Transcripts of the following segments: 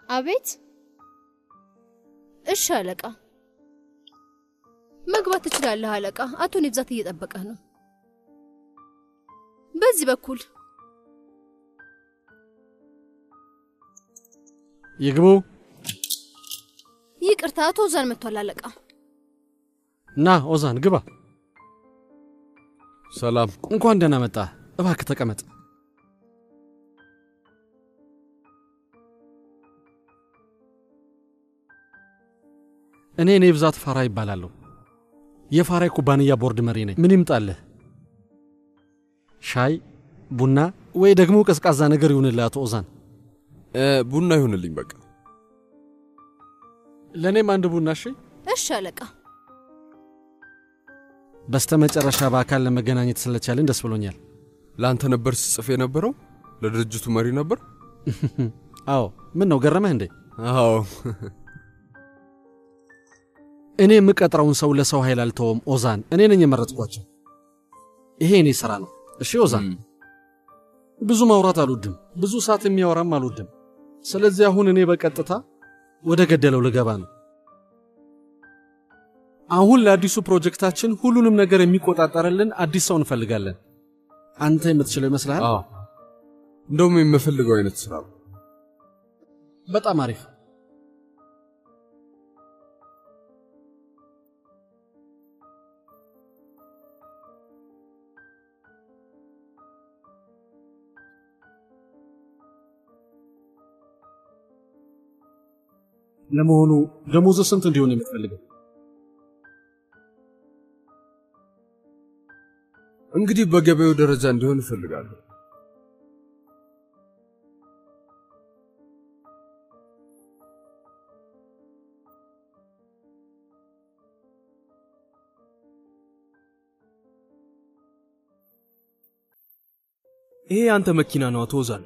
አቤት። እሺ አለቃ፣ መግባት ትችላለህ አለቃ። አቶ ኔብዛት እየጠበቀህ ነው። በዚህ በኩል ይግቡ። ይቅርታ፣ አቶ ኦዛን መጥቷል አለቃ። ና ኦዛን ግባ። ሰላም። እንኳን ደህና መጣ። እባክህ ተቀመጥ። እኔ ኔብዛት ፋራ ይባላለሁ። የፋራ ኩባንያ ቦርድ መሪ ነኝ። ምን ይምጣልህ? ሻይ፣ ቡና ወይ ደግሞ ቀዝቃዛ ነገር ይሁንልህ አቶ ኦዛን? ቡና ይሁንልኝ በቃ። ለእኔም አንድ ቡና እሺ። እሺ አለቃ። በስተ መጨረሻ በአካል ለመገናኘት ስለቻልን ደስ ብሎኛል። ለአንተ ነበር ስጽፍ የነበረው? ለድርጅቱ መሪ ነበር? አዎ። ምን ነው ገረመህ እንዴ? አዎ። እኔ የምቀጥረውን ሰው ለሰው ኃይል አልተወም ኦዛን። እኔ ነኝ የመረጥኳቸው። ይሄ እኔ ስራ ነው። እሺ ኦዛን፣ ብዙ ማውራት አልወድም፣ ብዙ ሰዓት የሚያወራም አልወድም። ስለዚህ አሁን እኔ በቀጥታ ወደ ገደለው ልገባ ነው። አሁን ለአዲሱ ፕሮጀክታችን ሁሉንም ነገር የሚቆጣጠርልን አዲስ ሰው እንፈልጋለን። አንተ የምትችለው ይመስልሃል? አዎ፣ እንደውም የምፈልገው አይነት ስራ ነው። በጣም አሪፍ። ለመሆኑ ደሞዝ ስንት እንዲሆን የምትፈልገው? እንግዲህ በገበያው ደረጃ እንዲሆን እፈልጋለሁ። ይሄ ያንተ መኪና ነው አቶ ኦዛን።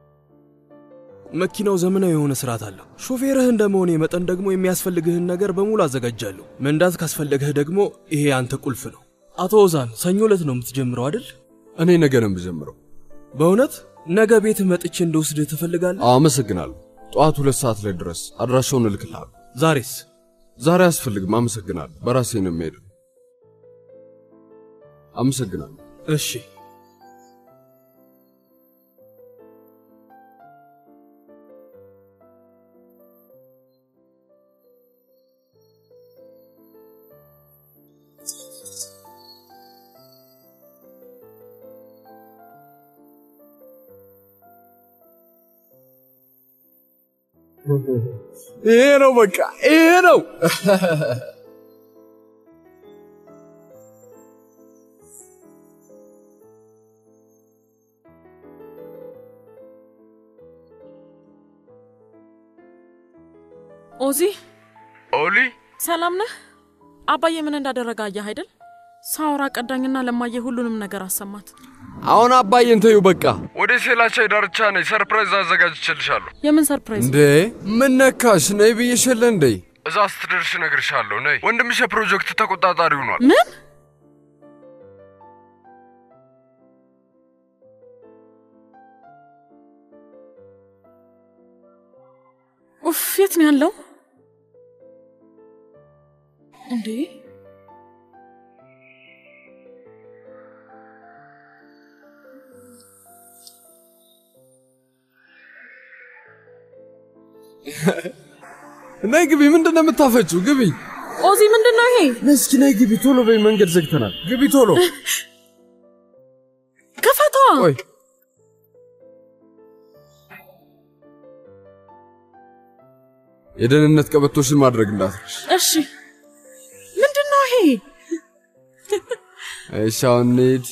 መኪናው ዘመናዊ የሆነ ስርዓት አለው። ሾፌርህ እንደመሆኔ መጠን ደግሞ የሚያስፈልግህን ነገር በሙሉ አዘጋጃለሁ። መንዳት ካስፈለገህ ደግሞ ይሄ ያንተ ቁልፍ ነው። አቶ ኦዛን ሰኞ ዕለት ነው የምትጀምረው አይደል? እኔ ነገ ነው የምጀምረው። በእውነት ነገ ቤትህ መጥቼ እንደወስድህ ትፈልጋለህ? አመሰግናለሁ። ጠዋት ሁለት ሰዓት ላይ ድረስ አድራሻውን እልክልሃለሁ። ዛሬስ? ዛሬ አያስፈልግም። አመሰግናለሁ። በራሴ ነው የምሄደው። አመሰግናለሁ። እሺ። ይሄ ነው በቃ ይሄ ነው። ኦዚ ኦሊ ሰላም ነህ? አባዬ ምን እንዳደረገ አየህ አይደል? ሳውራ ቀዳኝና ለማየ ሁሉንም ነገር አሰማት። አሁን አባዬን ተዩ በቃ። ወደ ሴላቻይ ዳርቻ ነኝ። ሰርፕራይዝ አዘጋጅቼልሻለሁ። የምን ሰርፕራይዝ? እንዴ ምን ነካሽ? ነይ ብዬሽ የለ እንዴ? እዛ ስትደርሽ እነግርሻለሁ። ነይ። ወንድምሽ የፕሮጀክት ተቆጣጣሪ ሆኗል። ምን? ኡፍ የት ነው ያለው እንዴ? ነይ ግቢ። ምንድን ነው የምታፈችው? ግቢ። ኦዚ ምንድን ነው ይሄ? ነይ እስኪ ነይ ግቢ። ቶሎ በይ፣ መንገድ ዘግተናል። ግቢ ቶሎ። ክፈቷ። ቆይ የደህንነት ቀበቶሽን ማድረግ እንዳትረሽ። እሺ። ምንድን ነው ይሄ? እሺ አሁን እንሂድ።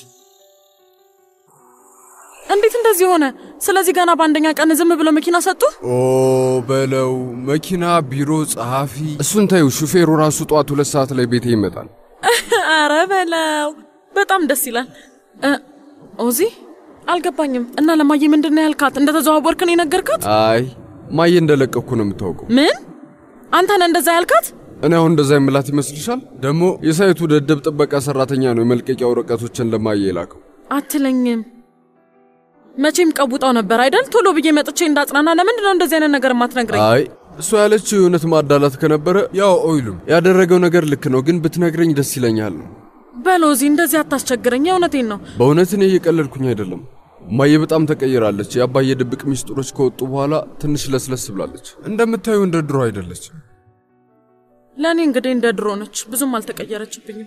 እንዴት እንደዚህ ሆነ? ስለዚህ ገና በአንደኛ ቀን ዝም ብሎ መኪና ሰጡ? ኦ በለው መኪና፣ ቢሮ፣ ጸሐፊ፣ እሱን ታዩ። ሹፌሩ ራሱ ጠዋት ሁለት ሰዓት ላይ ቤቴ ይመጣል። አረ በለው በጣም ደስ ይላል። እ፣ ኦዚ አልገባኝም። እና ለማየ ምንድን ነው ያልካት? እንደተዘዋወርክ ነው የነገርካት? አይ ማየ እንደለቀኩ ነው የምታውቀው። ምን አንተ ነህ እንደዛ ያልካት? እኔ አሁን እንደዛ የምላት ይመስልሻል? ደግሞ የሳይቱ ደደብ ጥበቃ ሰራተኛ ነው የመልቀቂያ ወረቀቶችን ለማየ የላከው። አትለኝም። መቼም ቀቡጣው ነበር አይደል? ቶሎ ብዬ መጥቼ እንዳጽናና። ለምንድን ነው እንደዚህ አይነት ነገር የማትነግረኝ? አይ እሷ ያለችው የእውነት ማዳላት ከነበረ ያው ኦይሉም ያደረገው ነገር ልክ ነው፣ ግን ብትነግረኝ ደስ ይለኛል ነው። በሎዚ እንደዚህ አታስቸግረኝ። የእውነቴን ነው። በእውነት እኔ እየቀለድኩኝ አይደለም። እማዬ በጣም ተቀይራለች። የአባዬ ድብቅ ሚስጥሮች ከወጡ በኋላ ትንሽ ለስለስ ብላለች። እንደምታዩ እንደ ድሮ አይደለች። ለእኔ እንግዲህ እንደ ድሮ ነች፣ ብዙም አልተቀየረችብኝም።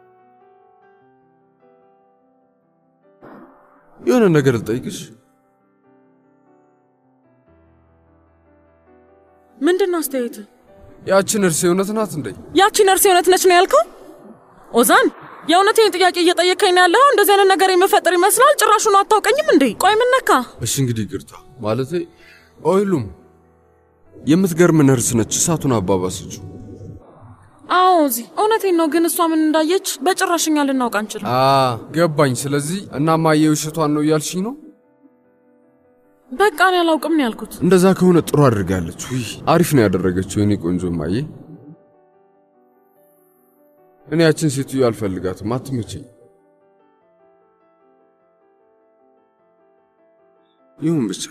የሆነ ነገር ልጠይቅሽ። ምንድን ነው አስተያየት? ያችን እርሴ እውነት ናት እንዴ? ያቺ ነርስ የእውነት ነች ነው ያልከው? ኦዛን የእውነቴን ጥያቄ እየጠየከኝ ነው ያለው? እንደዚህ አይነት ነገር የምፈጥር ይመስላል። ጭራሹን አታውቀኝም እንዴ? ቆይ ምን ነካ? እሺ እንግዲህ ይቅርታ ማለቴ ኦይሉም የምትገርም ነርስ ነች። እሳቱን አባባሰችው። አዎ እዚህ እውነቴን ነው። ግን እሷ ምን እንዳየች በጭራሽ እኛ ልናውቅ አንችልም። አ ገባኝ። ስለዚህ እና ማየ ውሸቷን ነው እያልሽኝ ነው? በቃ እኔ አላውቅም ነው ያልኩት። እንደዛ ከሆነ ጥሩ አድርጋለች። ውይ አሪፍ ነው ያደረገችው የኔ ቆንጆ ማየ። እኔ ያችን ሴትዮ አልፈልጋትም፣ አትመቸኝ። ይሁን ብቻ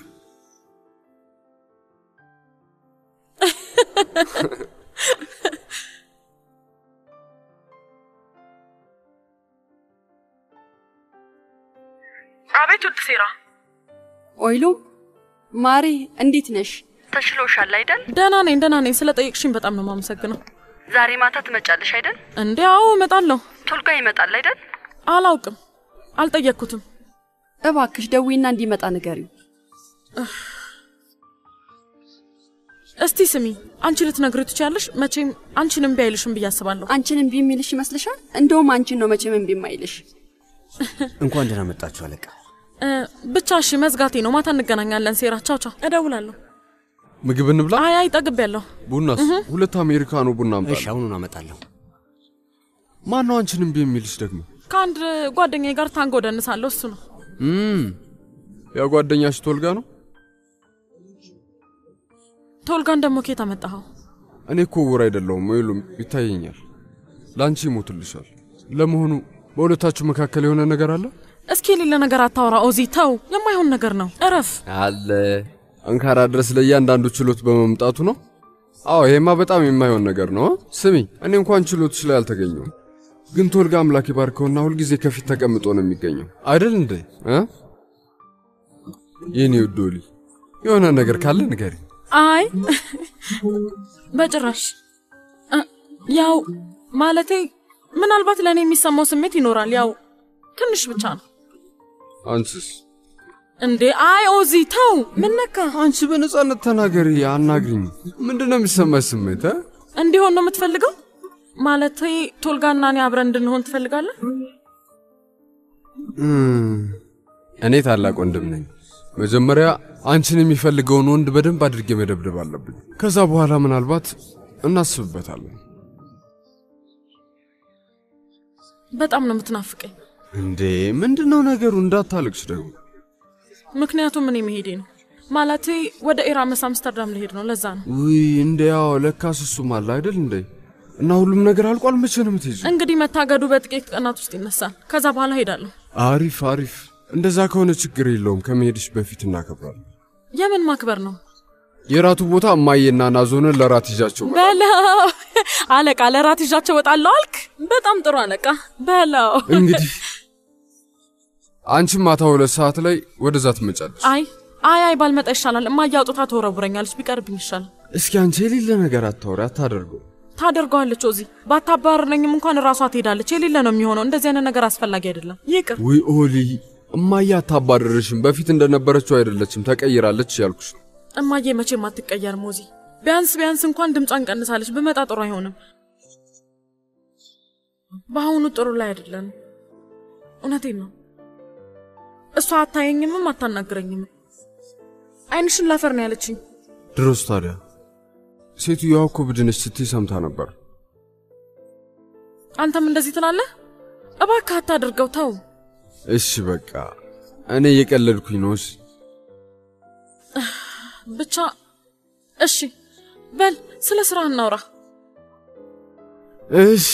አቤት ውድ ሴራ፣ ኦይሉ ማሪ እንዴት ነሽ? ተሽሎሻል አይደል? ደህና ነኝ ደህና ነኝ። ስለ ጠየቅሽኝ በጣም ነው የማመሰግነው። ዛሬ ማታ ትመጫለሽ አይደል? እንዴ አዎ እመጣለሁ። ቶልጋ ይመጣል አይደል? አላውቅም፣ አልጠየቅኩትም። እባክሽ ደዊና እንዲመጣ ንገሪው። እስቲ ስሚ፣ አንቺ ልትነግሪ ትችያለሽ። መቼም አንቺን እምቢ አይልሽም ብዬ አስባለሁ። አንቺን እምቢ የሚልሽ ይመስልሻል? እንደውም አንቺን ነው መቼም እምቢ የማይልሽ። እንኳን ደህና መጣችሁ አለቃ። እ፣ ብቻ እሺ፣ መዝጋቴ ነው። ማታ እንገናኛለን። ሴራ፣ ቻው ቻው። እደውላለሁ። ምግብ እንብላ። አይ አይ፣ ጠግቤያለሁ። ቡናስ? ሁለት አሜሪካኖ ቡና እሺ አምጣልኝ። አሁኑን አመጣለሁ። ማን ነው አንቺን እምቢ የሚልሽ ደግሞ? ከአንድ ጓደኛዬ ጋር ታንጎ ደንሳለሁ። እሱ ነው። እም ያ ጓደኛሽ ቶልጋ ነው? ቶልጋን ደግሞ ኬት አመጣኸው? እኔ እኮ ዕውር አይደለሁም፣ ወይሉም ይታየኛል። ለአንቺ ይሞትልሻል። ለመሆኑ በሁለታችሁ መካከል የሆነ ነገር አለ? እስኪ የሌለ ነገር አታውራ ኦዚ፣ ተው። የማይሆን ነገር ነው። እረፍ። አለ አንካራ ድረስ ለእያንዳንዱ ችሎት በመምጣቱ ነው። አዎ ይሄማ በጣም የማይሆን ነገር ነው። ስሚ እኔ እንኳን ችሎትሽ ላይ አልተገኘውም፣ ግን ቶልጋ አምላክ ይባርከውና ሁልጊዜ ከፊት ተቀምጦ ነው የሚገኘው አይደል እንዴ? እ? የኔ ውድ ዶሊ የሆነ ነገር ካለ ንገሪ። አይ በጭራሽ እ፣ ያው ማለቴ ምናልባት ለእኔ የሚሰማው ስሜት ይኖራል። ያው ትንሽ ብቻ ነው አንቺስ? እንዴ። አይ ኦዚ ተው። ምን ነካ? አንቺ በነጻነት ተናገሪ፣ አናግሪኝ። ምንድነው የሚሰማሽ ስሜት? እ? እንዲሆን ነው የምትፈልገው? ማለቴ ቶልጋና እኔ አብረን እንድንሆን ትፈልጋለህ? እም፣ እኔ ታላቅ ወንድም ነኝ። መጀመሪያ አንቺን የሚፈልገውን ወንድ በደንብ አድርጌ መደብደብ አለብኝ። ከዛ በኋላ ምናልባት እናስብበታለን። በጣም ነው የምትናፍቀኝ። እንዴ ምንድነው ነገሩ? እንዳታልቅሽ ደግሞ። ምክንያቱም እኔ መሄዴ ነው። ማለቴ ወደ ኤራመስ አምስተርዳም ልሄድ ነው። ለዛ ነው ውይ እንደ ያው ለካስ እሱም አለ አይደል እንዴ? እና ሁሉም ነገር አልቋል። መቼ ነው የምትሄጂው? እንግዲህ መታገዱ በጥቂት ቀናት ውስጥ ይነሳል። ከዛ በኋላ ሄዳለሁ። አሪፍ አሪፍ። እንደዛ ከሆነ ችግር የለውም። ከመሄድሽ በፊት እናከብራለን። የምን ማክበር ነው? የራቱ ቦታ እማዬና ናዞንን ለራት ይዣቸው መጣሁ። በለው አለቃ፣ ለራት ይዣቸው ወጣለሁ አልክ። በጣም ጥሩ አለቃ። በለው እንግዲህ አንቺም ማታ ሁለት ሰዓት ላይ ወደዛ ትመጫለሽ። አይ አይ አይ ባልመጣ ይሻላል። እማዬ አውጥታ ትወረውረኛለች። ቢቀርብኝ ይሻላል። እስኪ አንቺ የሌለ ነገር አታውሪ፣ አታደርገው። ታደርገዋለች። ኦዚ ባታባርነኝም እንኳን ራሷ ትሄዳለች። የሌለ ነው የሚሆነው። እንደዚህ አይነት ነገር አስፈላጊ አይደለም። ይቅር። ውይ ኦሊ፣ እማዬ አታባረርሽም። በፊት እንደነበረችው አይደለችም፣ ተቀይራለች ያልኩሽ ነው። እማዬ መቼም አትቀየርም። ኦዚ ቢያንስ ቢያንስ እንኳን ድምጿን ቀንሳለች። ብመጣ ጥሩ አይሆንም። በአሁኑ ጥሩ ላይ አይደለም። እውነቴን ነው። እሷ አታየኝምም አታናግረኝም። አይንሽን ላፈር ነው ያለችኝ። ድሮስ ታዲያ ሴትዮዋ እኮ ብድንሽ ስትይ ሰምታ ነበር። አንተም እንደዚህ ትላለህ? እባክህ አታድርገው፣ ተው። እሺ በቃ እኔ እየቀለድኩኝ ነው። እሺ ብቻ እሺ በል ስለ ስራ እናውራ። እሺ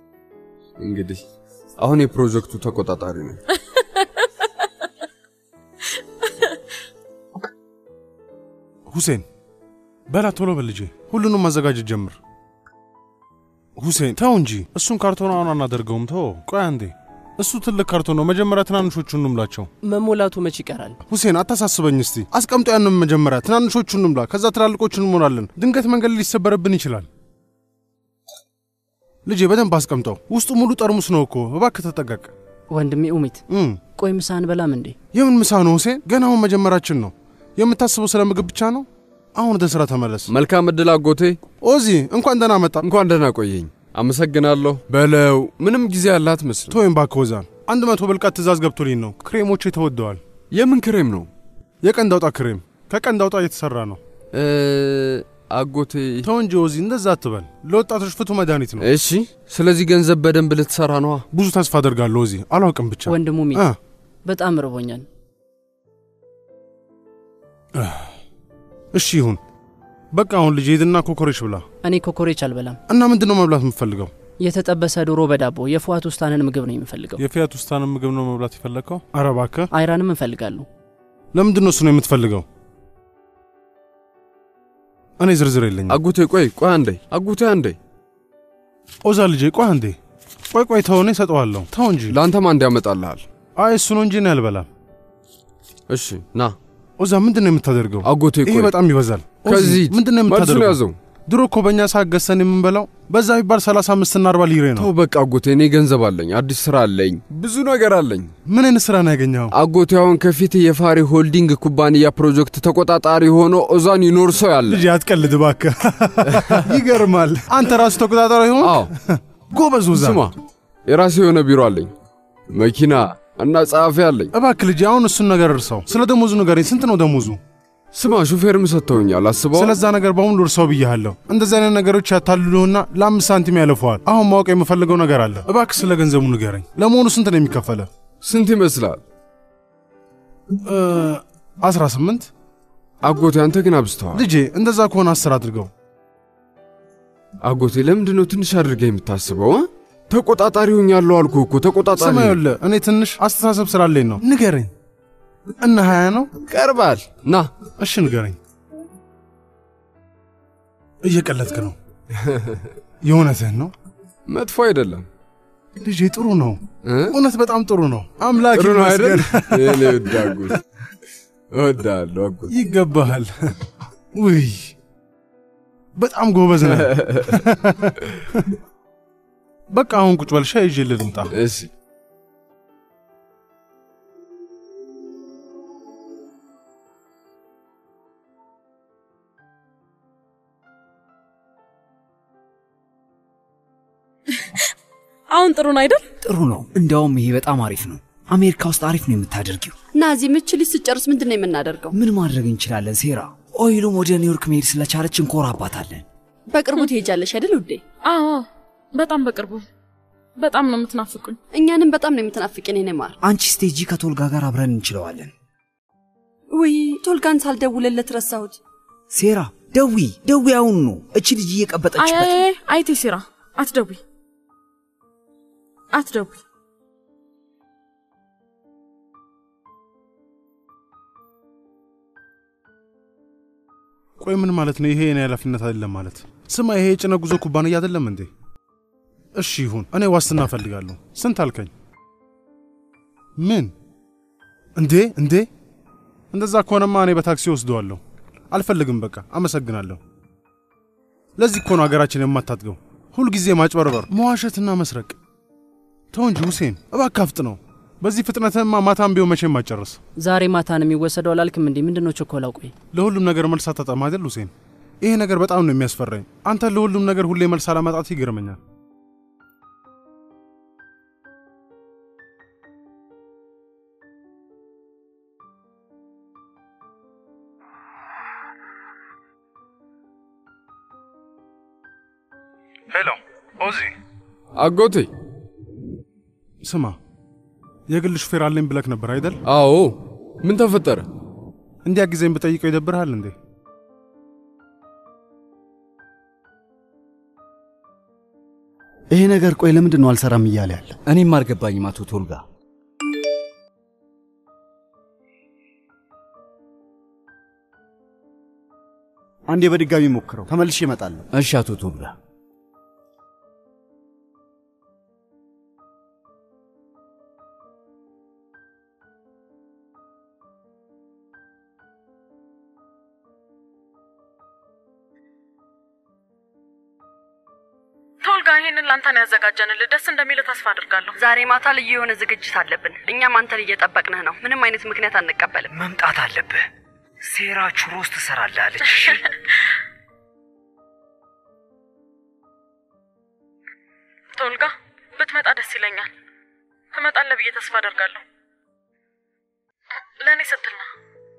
እንግዲህ አሁን የፕሮጀክቱ ተቆጣጣሪ ነኝ። ሁሴን በላ ቶሎ በል ልጄ፣ ሁሉንም ማዘጋጀት ጀምር። ሁሴን ተው እንጂ እሱን ካርቶን አሁን አናደርገውም። ተው ቆይ አንዴ፣ እሱ ትልቅ ካርቶን ነው። መጀመሪያ ትናንሾቹን እንምላቸው። መሞላቱ መች ይቀራል? ሁሴን አታሳስበኝ እስቲ። አስቀምጦ ያንም መጀመሪያ ትናንሾቹን እንምላ፣ ከዛ ትላልቆቹን እንሞላለን። ድንገት መንገድ ሊሰበረብን ይችላል። ልጄ በደንብ አስቀምጠው። ውስጡ ሙሉ ጠርሙስ ነው እኮ። እባክህ ተጠቀቅ። ወንድሜ ኡሚት፣ እም፣ ቆይ ምሳ አንበላም እንዴ? የምን ምሳ ነው ሁሴን? ገና አሁን መጀመራችን ነው። የምታስበው ስለ ምግብ ብቻ ነው። አሁን ወደ ስራ ተመለስ። መልካም እድል አጎቴ። ኦዚ እንኳን ደህና መጣ። እንኳን ደህና ቆየኝ። አመሰግናለሁ። በለው ምንም ጊዜ ያለ አትመስልም። ቶይም እባክህ ወዛን፣ አንድ መቶ ብልቃት ትእዛዝ ገብቶልኝ ነው። ክሬሞቹ ተወደዋል። የምን ክሬም ነው? የቀንድ አውጣ ክሬም፣ ከቀንድ አውጣ እየተሰራ ነው። እ፣ አጎቴ ተው እንጂ ኦዚ፣ እንደዛ አትበል። ለወጣቶች ፍቱ መድኃኒት ነው። እሺ፣ ስለዚህ ገንዘብ በደንብ ልትሰራ ነዋ። ብዙ ተስፋ አደርጋለሁ ኦዚ። አላውቅም ብቻ ወንድሙ ኡሚት፣ እ፣ በጣም ርቦኛል። እሺ ይሁን በቃ። አሁን ልጅ ሂድና ኮኮሬሽ ብላ። እኔ ኮኮሬች አልበላም። እና ምንድን ነው መብላት የምትፈልገው? የተጠበሰ ዶሮ በዳቦ የፉአት ውስታንን ምግብ ነው የምፈልገው። የፊያት ውስታንን ምግብ ነው መብላት የፈለግከው? አረ እባክህ። አይራንም እንፈልጋለሁ። ለምንድን ነው እሱ ነው የምትፈልገው? እኔ ዝርዝር የለኝም። አጎቴ ቆይ ቆይ አንዴ አጎቴ አንዴ ኦዛ ልጄ ቆይ አንዴ ቆይ ቆይ ተው፣ እኔ እሰጠዋለሁ። ተው እንጂ። ለአንተማ እንዲ ያመጣልሃል። አይ እሱ ነው እንጂ እኔ አልበላም። እሺ ና ኦዛ ምንድን ነው የምታደርገው? አጎቴ ይሄ ቆይ በጣም ይበዛል። ኦዚ፣ ከዚህ ምንድን ነው መልሱን የምታደርገው? ያዘው። ድሮ እኮ በእኛ ሰዓት ገዝተን የምንበላው በዛ ቢባል 35 እና 40 ሊሬ ነው። ተው በቃ አጎቴ፣ እኔ ገንዘብ አለኝ፣ አዲስ ስራ አለኝ፣ ብዙ ነገር አለኝ። ምን አይነት ስራ ነው ያገኘኸው? አጎቴ አሁን ከፊት የፋሪ ሆልዲንግ ኩባንያ ፕሮጀክት ተቆጣጣሪ ሆኖ ኦዛን ይኖር ሰው ያለ ልጅ አትቀልድ እባክህ። ይገርማል። አንተ ራሱ ተቆጣጣሪ ሆን? አዎ ጎበዝ ኦዛ። ስማ፣ የራሴ የሆነ ቢሮ አለኝ፣ መኪና እና ጸሐፊ አለኝ። እባክህ ልጅ አሁን እሱን ነገር እርሳው። ስለ ደሞዙ ንገረኝ። ስንት ነው ደሞዙ? ስማ፣ ሹፌርም ሰጥተውኛል። አስበው ስለዛ ነገር በሙሉ እርሳው ብያለሁ። እንደዚህ አይነት ነገሮች ያታልሉህና ለአምስት ሳንቲም ያለፈዋል። አሁን ማወቅ የምፈልገው ነገር አለ። እባክህ ስለ ገንዘቡ ንገረኝ። ለመሆኑ ስንት ነው የሚከፈለ? ስንት ይመስላል? አስራ ስምንት አጎቴ፣ አንተ ግን አብዝተዋል። ልጄ። እንደዛ ከሆነ አስር አድርገው። አጎቴ፣ ለምንድን ነው ትንሽ አድርገህ የምታስበው? እ? ተቆጣጣሪ ሆኛለሁ አልኩህ እኮ ተቆጣጣሪ። ስማ ይኸውልህ፣ እኔ ትንሽ አስተሳሰብ ስላለኝ ነው። ንገረኝ። እና ሀያ ነው ቀርባል። ና እሺ ንገረኝ። እየቀለድክ ነው? የእውነትህን ነው? መጥፎ አይደለም ልጄ፣ ጥሩ ነው። እ? እውነት በጣም ጥሩ ነው። አምላክ ጥሩ ነው አይደል? ይመስገን። የኔ ውድ አጎት፣ እወድሃለሁ አጎት። ይገባሃል። ውይ በጣም ጎበዝ ነህ። በቃ አሁን ቁጭ በል፣ ሻይ ይዤ ልምጣ። እሺ አሁን ጥሩ ነው አይደል? ጥሩ ነው። እንዲያውም ይሄ በጣም አሪፍ ነው። አሜሪካ ውስጥ አሪፍ ነው የምታደርጊው። ናዚ ምች ልጅ ስጨርስ ምንድን ነው የምናደርገው? ምን ማድረግ እንችላለን? ሴራ ኦይሉም ወደ ኒውዮርክ መሄድ ስለቻለች እንኮራባታለን። በቅርቡ ትሄጃለሽ አይደል ውዴ? አዎ በጣም በቅርቡ። በጣም ነው የምትናፍቁኝ። እኛንም በጣም ነው የምትናፍቅን የኔ ማር። አንቺ ስቴጂ ከቶልጋ ጋር አብረን እንችለዋለን። ውይ ቶልጋን ሳልደውልለት ረሳሁት። ሴራ ደዊ ደዊ፣ አሁን ነው እቺ ልጅ አይ እየቀበጠችበት አይ አይ፣ አይቴ ሲራ አትደውይ አትደውይ። ቆይ ምን ማለት ነው? ይሄ የኔ ኃላፊነት አይደለም ማለት? ስማ፣ ይሄ የጭነት ጉዞ ኩባንያ አይደለም እንዴ? እሺ ይሁን፣ እኔ ዋስትና እፈልጋለሁ። ስንት አልከኝ? ምን እንዴ? እንዴ እንደዛ ከሆነማ እኔ በታክሲ ወስደዋለሁ። አልፈልግም፣ በቃ አመሰግናለሁ። ለዚህ እኮ ነው ሀገራችን የማታድገው። ሁልጊዜ ማጭበርበር፣ መዋሸትና መስረቅ። ተው እንጂ ሁሴን፣ እባክህ አፍጥ ነው። በዚህ ፍጥነትማ ማታም ቢሆን መቼም አጨርስ። ዛሬ ማታ ነው የሚወሰደው አላልክም እንዴ? ምንድን ነው ቸኮላው? ቆይ ለሁሉም ነገር መልስ አታጣም አይደል ሁሴን? ይሄ ነገር በጣም ነው የሚያስፈራኝ። አንተ ለሁሉም ነገር ሁሌ መልስ አለማጣት ይገርመኛል። ሄሎ ኦዚ፣ አጎቴ ስማ፣ የግል ሹፌር አለኝ ብለክ ነበር አይደል? አዎ። ምን ተፈጠረ? እንዲያ ጊዜም ብጠይቀው ይደብርሃል እንዴ? ይሄ ነገር ቆይ ለምንድን ነው አልሰራም እያለ ያለ? እኔም አልገባኝም አቶ ቶልጋ። አንዴ በድጋሚ ሞክረው፣ ተመልሼ እመጣለሁ። እሺ አቶ ቶልጋ። ቶልጋ ይሄንን ላንተን ያዘጋጀንልህ ደስ እንደሚል ተስፋ አድርጋለሁ። ዛሬ ማታ ልዩ የሆነ ዝግጅት አለብን። እኛም አንተን እየጠበቅንህ ነው። ምንም አይነት ምክንያት አንቀበልም። መምጣት አለብህ። ሴራ ቹሮስ ትሰራለህ አለች። ቶልጋ ብትመጣ ደስ ይለኛል። ትመጣለህ ብዬ ተስፋ አደርጋለሁ። ለእኔ ስትል ነው።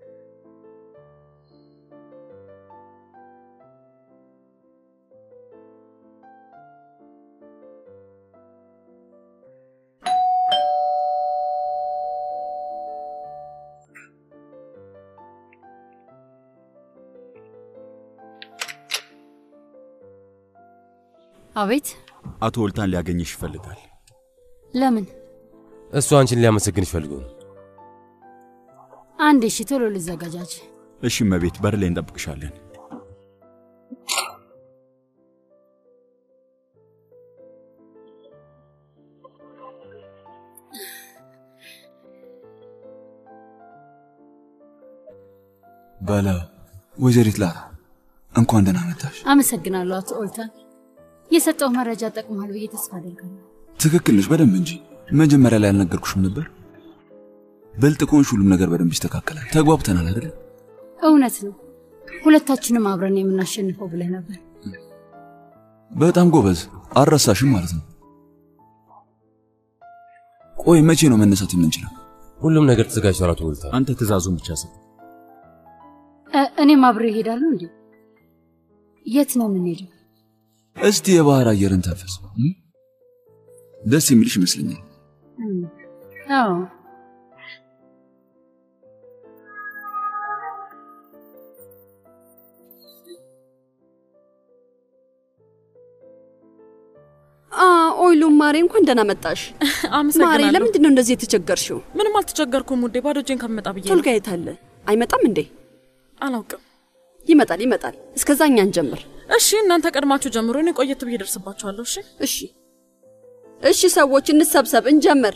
አቤት። አቶ ወልታን ሊያገኝሽ ይፈልጋል። ለምን? እሱ አንቺን ሊያመሰግንሽ ፈልጎ ነው። አንድ እሺ፣ ቶሎ ልዘጋጃጅ። እሺ እመቤት፣ በር ላይ እንጠብቅሻለን። በለ ወይዘሪት ላራ እንኳን ደህና መጣሽ። አመሰግናለሁ አቶ ኦልታን። የሰጠው መረጃ ጠቅሟል ብዬ ተስፋ አደርጋለሁ። ትክክል ነሽ፣ በደንብ እንጂ። መጀመሪያ ላይ አልነገርኩሽም ነበር? ብልጥ ከሆንሽ ሁሉም ነገር በደንብ ይስተካከላል። ተግባብተናል አይደል? እውነት ነው። ሁለታችንም አብረን የምናሸንፈው ብለህ ነበር። በጣም ጎበዝ። አልረሳሽም ማለት ነው። ቆይ መቼ ነው መነሳት የምንችለው? ሁሉም ነገር ተዘጋጅቷል አቶ ወልታ። አንተ ትእዛዙን ብቻ ስጥ። እ- እኔም አብሬ እሄዳለሁ። እንዴ የት ነው የምንሄደው? እስቲ የባህር አየርን ተንፈስ። እም? ደስ የሚልሽ ይመስለኛል። እም፣ አዎ አ ኦይሉም ማሬ እንኳን ደህና መጣሽ። አመሰግናለሁ። ማሬ ለምንድን ነው እንደዚህ የተቸገርሽው? ምንም አልተቸገርኩም ውዴ፣ ባዶ እጄን ከምመጣ ብዬ ነው። ቶልጋ የት አለ? አይመጣም እንዴ? አላውቅም። ይመጣል ይመጣል። እስከዛ እኛ እንጀምር። እሺ እናንተ ቀድማችሁ ጀምሮ፣ እኔ ቆየት ብዬ ደርስባችኋለሁ። እሺ እሺ እሺ፣ ሰዎች እንሰብሰብ፣ እንጀምር።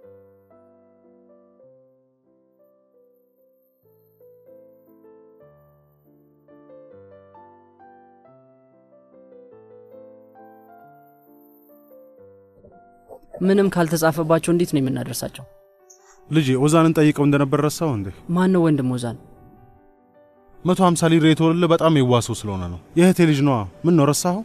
ምንም ካልተጻፈባቸው እንዴት ነው የምናደርሳቸው? ልጄ ኦዛንን ጠይቀው እንደነበር ረሳው እንዴ? ማን ነው ወንድም ኦዛን? መቶ ሀምሳ ሊር የተወለደ በጣም የዋሰው ስለሆነ ነው። የእህቴ ልጅ ነዋ። ምን ነው ረሳኸው?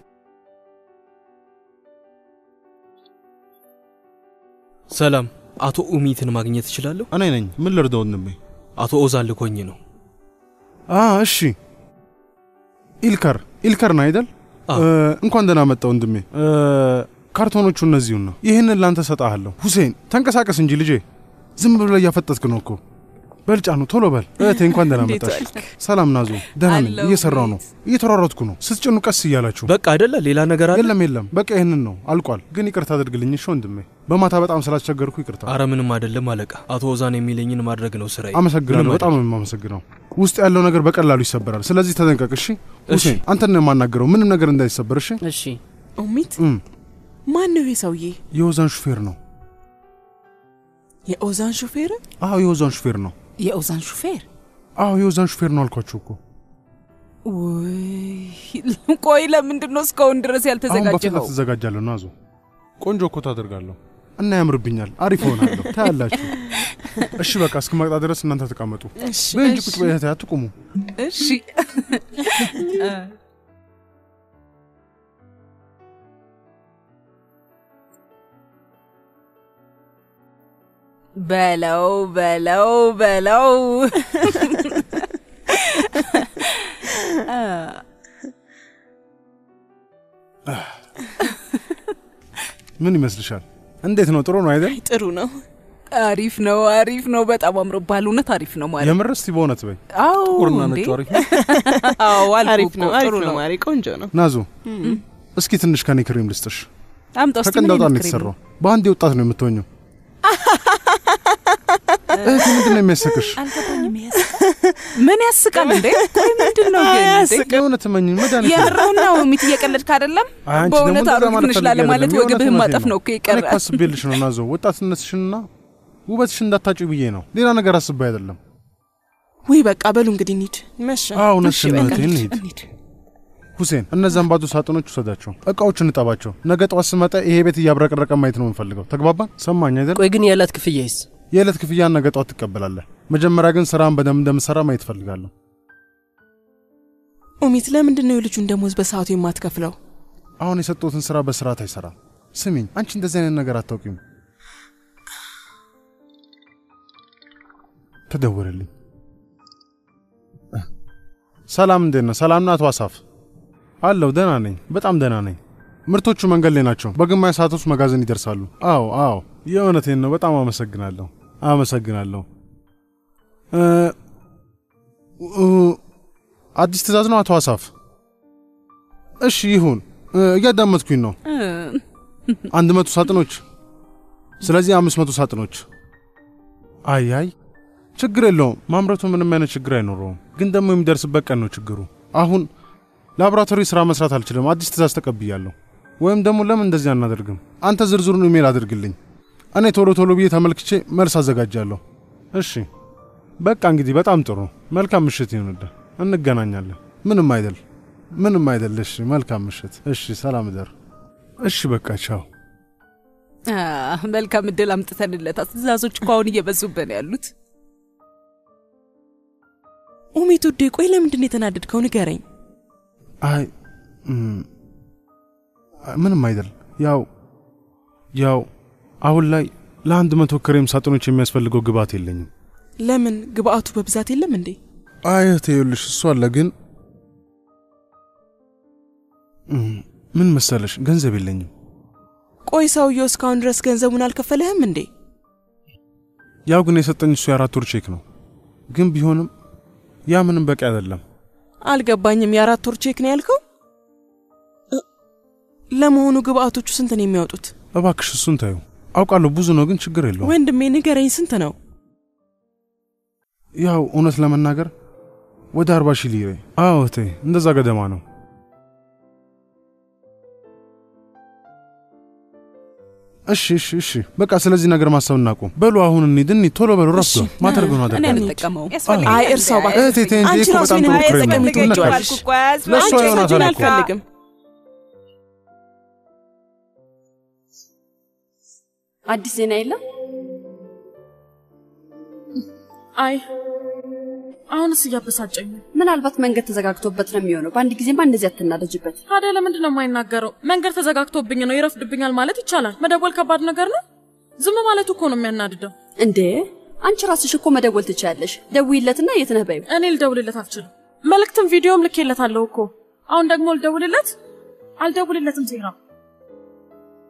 ሰላም፣ አቶ ኡሚትን ማግኘት እችላለሁ? እኔ ነኝ። ምን ልርዳው ወንድሜ? አቶ ኦዛን ልኮኝ ነው። አ እሺ፣ ኢልከር ኢልከር ነው አይደል? እ፣ እንኳን ደህና መጣ ወንድሜ። እ፣ ካርቶኖቹ እነዚሁን ነው። ይህንን ላንተ ሰጣሃለሁ። ሁሴን ተንቀሳቀስ እንጂ ልጄ፣ ዝም ብለህ እያፈጠጥክ ነው እኮ። በልጫ ነው፣ ቶሎ በል። እህቴ እንኳን ደህና እንዴት መጣሽ። ዋልክ? ሰላም ናዞ፣ ደህና ነኝ። እየሰራው ነው፣ እየተሯሯጥኩ ነው። ስትጭኑ ቀስ እያላችሁ በቃ አይደለ? ሌላ ነገር አለ? የለም የለም፣ በቃ ይህንን ነው፣ አልቋል። ግን ይቅርታ አድርግልኝ እሺ ወንድሜ፣ በማታ በጣም ስላስቸገርኩ ይቅርታ። አረ ምንም አይደለም አለቃ። አቶ ኦዛን የሚለኝን ማድረግ ነው ስራዬ። አመሰግናለሁ። ምንም በጣም ነው የማመሰግነው። ውስጥ ያለው ነገር በቀላሉ ይሰበራል። ስለዚህ ተጠንቀቅ እሺ። ሁሴን አንተን ነው የማናገረው፣ ምንም ነገር እንዳይሰበር እሺ። እሺ። ኡሚት እም፣ ማን ነው ይሄ ሰውዬ? የኦዛን ሹፌር ነው። የኦዛን ሹፌር? አዎ የኦዛን ሹፌር ነው። የኦዛን ሹፌር? አዎ የኦዛን ሹፌር ነው አልኳችሁ እኮ። ውይ ቆይ፣ ለምንድን ነው እስካሁን ድረስ አሁን ያልተዘጋጀኸው? በፍጥነት ትዘጋጃለሁ። ናዞ ቆንጆ እኮ ታደርጋለሁ እና ያምርብኛል። አሪፍ ሆናለሁ። ታያላችሁ። እሺ በቃ እስክመጣ ድረስ እናንተ ተቀመጡ። እሺ፣ በይ እንጂ እሺ። ቁጭ በይ እህቴ፣ አትቁሙ። እሺ በለው በለው በለው ምን ይመስልሻል? እንዴት ነው? ጥሩ ነው አይደል? ጥሩ ነው። አሪፍ ነው፣ አሪፍ ነው። በጣም አምሮብሃል። እውነት አሪፍ ነው ማለት የምር እስቲ በእውነት በይ። አዎ ጥቁርና እንዴ? ነጩ አሪፍ ነው። አዎ አልኩህ አሪፍ ነው፣ እኮ፣ አሪፍ ጥሩ ነው ማሪ፣ ቆንጆ ነው። ናዙ እም። እስኪ ትንሽ ከኔ ክሬም ልስጥሽ። አምጣው እስቲ ምን ከቀንዳውጣ አይነት ነው ክሬም የተሰራው። በአንዴ ወጣት ነው የምትሆኘው። እህቴ ምንድን ነው የሚያሰክሽ? አልገባኝም። ያዝ ምን ያስቃል እንዴ? ቆይ ምንድን ነው ግን እንዴ? የሆነ ትመኝ መድኃኒት ነው። የምርህን ነው ሚት እየቀለድክ አይደለም? አይ አንቺ ደግሞ በእውነት እንደዛ አሮጊት ማለት ነሽ ፈልጌ ላለማለት አይደለም። ወገብህን የእውነት ማጠፍ እውነቴን ነው እኮ እኔ ይቀራል። እኮ አስቤልሽ ነው ናዞ ወጣትነትሽንና ውበትሽን እንዳታጪው ብዬ ነው። ሌላ ነገር አስቤ አይደለም። ውይ በቃ በሉ እንግዲህ እንሂድ። መሸ። አዎ እውነትሽን ነው በቃ እህቴ፣ እንሂድ። እንሂድ። ሁሴን እነዛን ባዶ ሳጥኖች ውሰዳቸው፣ እቃዎችን እጠባቸው። ነገ ጠዋት ስመጣ ይሄ ቤት እያብረቀረቀ ማየት ነው የምንፈልገው። ተግባባን? ሰማኝ አይደል? ቆይ ግን የዕለት ክፍያይስ? የዕለት ክፍያን ነገ ጠዋት ትቀበላለህ። መጀመሪያ ግን ስራን በደንብ እንደምሰራ ማየት እፈልጋለሁ። ኡሚት ለምንድን ነው የልጁን ደሞዝ በሰዓቱ የማትከፍለው? አሁን የሰጠሁትን ስራ በስርዓት አይሰራም። ስሚኝ፣ አንቺ እንደዚህ አይነት ነገር አታውቂም። ተደወለልኝ። ሰላም፣ እንዴት ነህ? ሰላም ነው አቶ አሳፍ? አለሁ፣ ደህና ነኝ፣ በጣም ደህና ነኝ። ምርቶቹ መንገድ ላይ ናቸው። በግማሽ ሰዓት ውስጥ መጋዘን ይደርሳሉ። አዎ፣ አዎ፣ የእውነቴን ነው። በጣም አመሰግናለሁ፣ አመሰግናለሁ። እ እ አዲስ ትእዛዝ ነው አቶ አሳፍ? እሺ ይሁን፣ እ እያዳመጥኩኝ ነው። አንድ መቶ ሳጥኖች፣ ስለዚህ አምስት መቶ ሳጥኖች። አይ አይ ችግር የለውም። ማምረቱ ምንም አይነት ችግር አይኖረውም። ግን ደግሞ የሚደርስበት ቀን ነው ችግሩ። አሁን ላቦራቶሪ ስራ መስራት አልችልም። አዲስ ትእዛዝ ተቀብያለሁ። ወይም ደግሞ ለምን እንደዚህ አናደርግም? አንተ ዝርዝሩን ኢሜል አድርግልኝ። እኔ ቶሎ ቶሎ ብዬ ተመልክቼ መልስ አዘጋጃለሁ። እሺ በቃ እንግዲህ በጣም ጥሩ። መልካም ምሽት ይሁንልህ። እንገናኛለን። ምንም አይደል፣ ምንም አይደል። እሺ መልካም ምሽት። እሺ ሰላም እደር። እሺ በቃ ቻው። አህ፣ መልካም እድል አምጥተንለታል። ትእዛዞች እኮ አሁን እየበዙብን ያሉት። ኡሚት ውዴ፣ ቆይ ለምንድን ነው የተናደድከው? ንገረኝ። አይ እም፣ ምንም አይደል። ያው ያው አሁን ላይ ለአንድ መቶ ክሬም ሳጥኖች የሚያስፈልገው ግብአት የለኝም። ለምን ግብአቱ በብዛት የለም እንዴ? አይ እህቴ፣ ይኸውልሽ እሱ አለ ግን እም፣ ምን መሰለሽ ገንዘብ የለኝም። ቆይ ሰውየው እስካሁን ድረስ ገንዘቡን አልከፈለህም እንዴ? ያው ግን የሰጠኝ እሱ የአራት ወር ቼክ ነው። ግን ቢሆንም ያ ምንም በቂ አይደለም። አልገባኝም። የአራት ወር ቼክ ነው ያልከው? ለመሆኑ ግብአቶቹ ስንት ነው የሚያወጡት? እባክሽ እሱን ታዩ። አውቃለሁ ብዙ ነው፣ ግን ችግር የለውም። ወንድሜ ንገረኝ፣ ስንት ነው? ያው እውነት ለመናገር ወደ አርባ ሺህ ሊሬ። አዎ እህቴ፣ እንደዛ ገደማ ነው። እሺ እሺ እሺ፣ በቃ ስለዚህ ነገር ማሰብ እናቁም። በሉ አሁን እንሂድ፣ እንሂድ፣ ቶሎ በሉ። ረፍዷል። ማተርገው ነው እኔ አደርጋለሁ። አልጠቀመውም። አይ እርሳው እባክህ። እህቴ ተይ እንጂ አንቺ እኮ ራሱ በጣም ይሄን ጥሩ ክሬም ነው። አያስፈልግም ትነካለሽ። ትወጂዋለሽ። ለእሷ አንቺ ይሆናታል ሳጅን እኮ። አልፈልግም። አዲስ ዜና የለም? አይ አሁንስ እያበሳጨኝ ነው። ምናልባት መንገድ ተዘጋግቶበት ነው የሚሆነው። በአንድ ጊዜማ እንደዚህ አትናደጅበት። ታዲያ ለምንድን ነው የማይናገረው? መንገድ ተዘጋግቶብኝ ነው ይረፍድብኛል ማለት ይቻላል። መደወል ከባድ ነገር ነው። ዝም ማለቱ እኮ ነው የሚያናድደው። እንዴ አንቺ ራስሽ እኮ መደወል ትችያለሽ። ደውይለትና የት ነህ በይው። እኔ ልደውልለት አልችልም። መልእክትም ቪዲዮም ልኬለታለሁ እኮ። አሁን ደግሞ ልደውልለት? አልደውልለትም ዜና